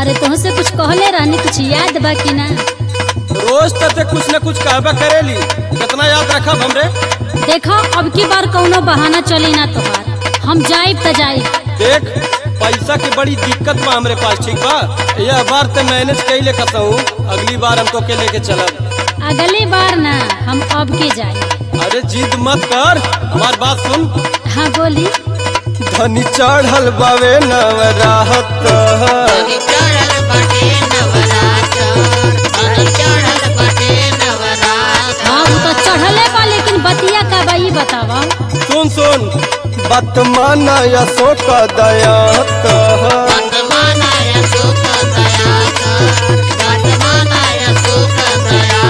अरे तुहसे कुछ कहले रहनी कुछ याद बा कि ना रोज तते कुछ न कुछ कहबा करेली कितना याद रखब हमरे देखो अब की बार कौनो बहाना चली ना तोहार हम जाइब त जाइब देख पैसा की बड़ी दिक्कत बा हमरे पास ठीक बा यह बार ते मैनेज कैले कसहूँ अगली बार हम तो के लेके चलब अगली बार ना हम अब की जाइब अरे जिद मत कर हमार बात सुन हाँ बोली धनी चढ़ल बावे नवराहत धनी चढ़ल बाटे नवरात्र धनी चढ़ल बाटे नवरात्र हाँ वो तो चढ़ले बा लेकिन बतिया का बा ई बतावा सुन सुन बत माना अशोक दयात वर्तमानाय सुख दया कर वर्तमानाय सुख दया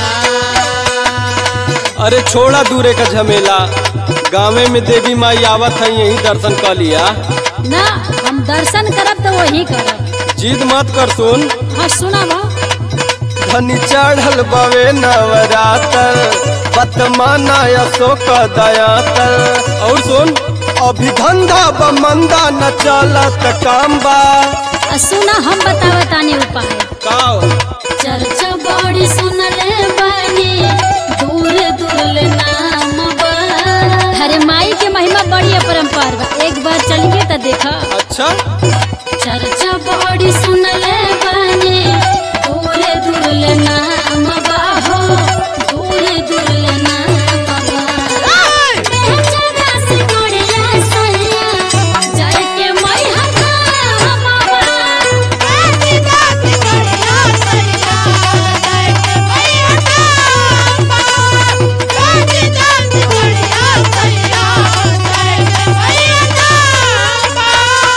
कर अरे छोड़ा दूरे का झमेला गाँवे में देवी माई आवत है यही दर्शन कर लिया ना हम दर्शन करब तो वही करब जिद मत कर सुन हाँ सुनावा धनी चढ़ल बावे नवरातर बत माना अशोक दयातर और सुन अभी धंधा ब मंदा न चलत काम बा आ सुना हम बतावा तानी उपाय का चर्चा बड़ी सुनले बानी दूर दूर नाम बा हरे माई के महिमा बड़ी अपरंपार बा एक बार चलिए तो देखा अच्छा चर्चा बड़ी सुनले बानी दूर दूर नाम बा हो दूर दूर नाम बा बेचारा से गोड़िया सैया जाए के मई हम गाती गाती गड़िया सैया जय के मैया कांबा गाती गाती गड़िया सैया जय के मैया कांबा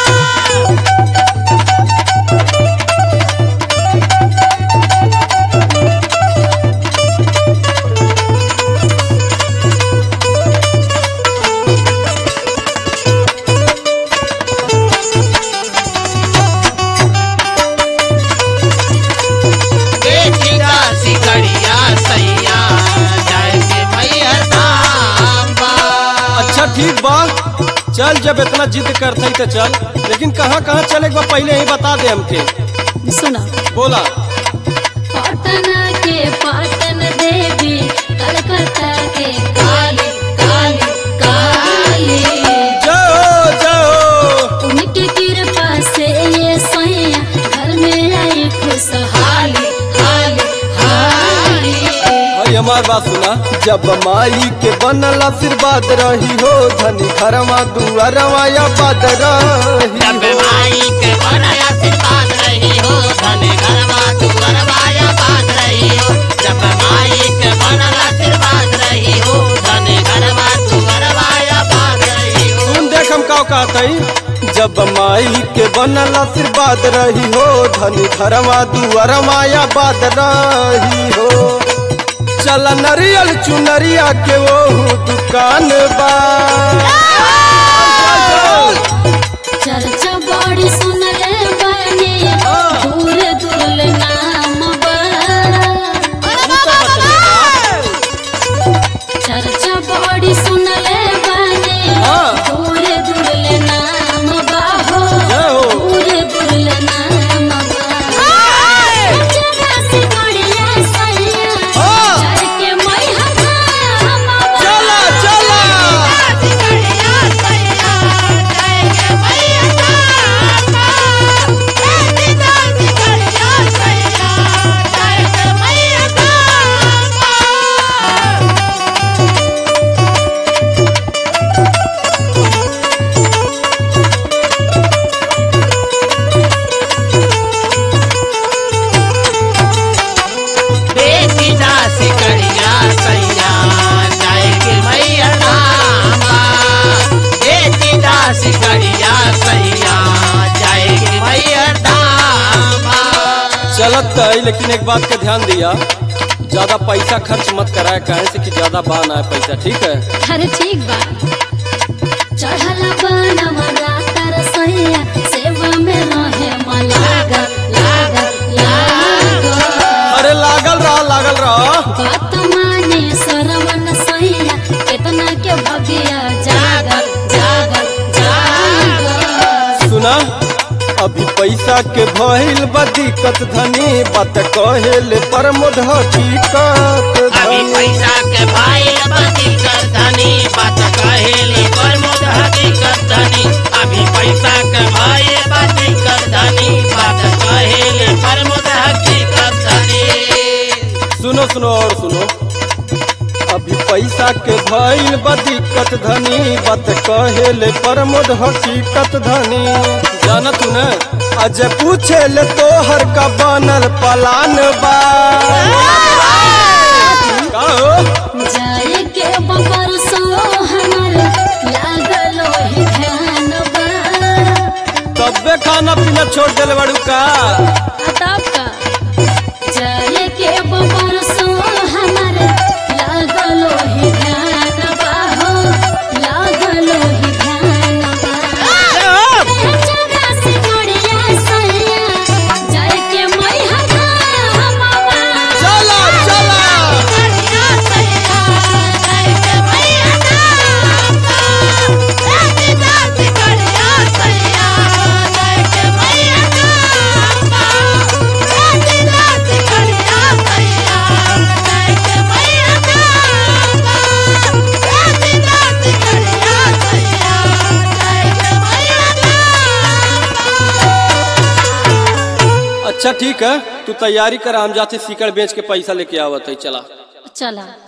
बेटी दासी गड़िया सैया जय के मैया कांबा अच्छा ठीक बा चल जब इतना जिद करते तो चल लेकिन कहाँ कहाँ चले बा पहले ही बता दे हमके सुना बोला पटना के पाटन देवी कलकत्ता के काली काली काली जाओ जाओ उनकी कृपा से ये सैया घर में आई खुशहाली हाली हाली भाई हमार बात सुना जब माई के बनल आशीर्वाद रही हो धनी घरवा दुआरवा या बाद रही जब हो माई के बड़ा आशीर्वाद रही हो धन घरवा तू घरवाया बात रही हो जब माई के बड़ा आशीर्वाद रही हो धन घरवा तू घरवाया बात रही हो सुन देख हम का कहत हई जब माई के बनल आशीर्वाद रही हो धनी घरवा दुआरवा या बाद रही हो चल नरियल चुनरिया के वो दुकान बा चल, चल। चर्चा बड़ी सुनले बानी दूर दूर नाम बा चर्चा बड़ी सुनले बानी हाँ। दूर दूर नाम बा हो जय हो। दूर दूर नाम बा चर्चा से बढ़िया सैया हाँ। चढ़ के मई हम चला चला दासी गड़िया सैया जय के मैया कांबा दासी दासी गड़िया सैया जय के मैया कांबा बेटी दासी कड़िया सैया जाए के मैया नामा बेटी दासी कड़िया सैया जाए के मैया नामा चलत है लेकिन एक बात का ध्यान दिया ज्यादा पैसा खर्च मत कराए कहे से कि ज्यादा बहाना है पैसा ठीक है अरे ठीक बा चढ़ल बनवा रातर सैया सेवा में रहे मलागा लागा लागा अरे लागल रहा लागल रहा बात माने सरवन सैया कितना के भगिया जागल जागल जागल सुना अभी पैसा के भइल बा दिक्कत धनी बात कहेले प्रमोद हकीकत अभी धनी पैसा के भाई बदी कर धनी बात कहेली प्रमोद हकीकत धनी अभी पैसा के भाई बदी कर धनी बात कहेली प्रमोद हकीकत धनी सुनो सुनो और सुनो अभी पैसा के भइल बा दिक्कत धनी बात कहेले प्रमोद हकीकत धनी जान तू न आज पूछे ले तोहर का बनल पलान बा का हो जाए के बबर सो हमर लागल ही ध्यान बा तब्बे खाना पीना छोड़ देले बड़ू का अताप का जाए के बबर सो हमर लागल ही ध्यान बा हो लागल ही ध्यान बा जगह से गोड़िया सैया जाए के मैं हमावा चला चला अच्छा ठीक है तू तैयारी कर हम जाते सीकड़ बेच के पैसा लेके आवत है चला चला